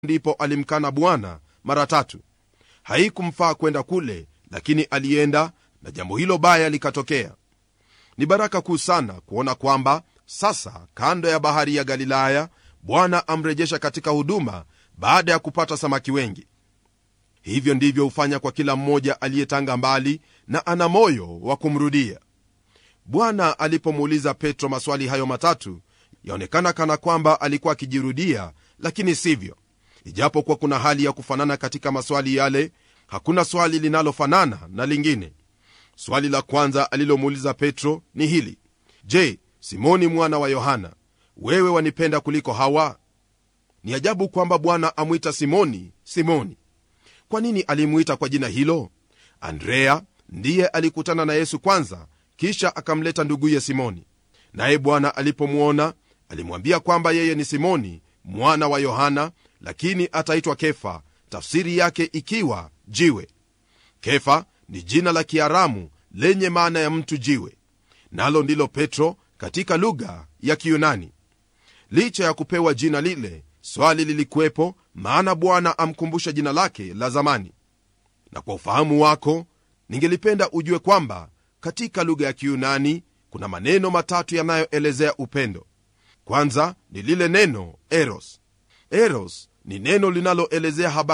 ndipo alimkana bwana mara tatu haikumfaa kwenda kule lakini alienda na jambo hilo baya likatokea ni baraka kuu sana kuona kwamba sasa kando ya bahari ya galilaya bwana amrejesha katika huduma baada ya kupata samaki wengi hivyo ndivyo hufanya kwa kila mmoja aliyetanga mbali na ana moyo wa kumrudia bwana alipomuuliza petro maswali hayo matatu yaonekana kana kwamba alikuwa akijirudia lakini sivyo ijapokuwa kuna hali ya kufanana katika maswali yale hakuna swali linalofanana na lingine swali la kwanza alilomuuliza petro ni hili je simoni mwana wa yohana wewe wanipenda kuliko hawa ni ajabu kwamba bwana amwita simoni simoni kwa nini alimwita kwa jina hilo andrea ndiye alikutana na yesu kwanza kisha akamleta nduguye simoni naye bwana alipomwona alimwambia kwamba yeye ni simoni mwana wa yohana lakini ataitwa kefa tafsiri yake ikiwa jiwe kefa ni jina la kiaramu lenye maana ya mtu jiwe nalo ndilo petro katika lugha ya kiyunani licha ya kupewa jina lile swali lilikuwepo maana bwana amkumbusha jina lake la zamani na kwa ufahamu wako ningelipenda ujue kwamba katika lugha ya kiyunani kuna maneno matatu yanayoelezea upendo kwanza ni lile neno eros eros ni neno linaloelezea habari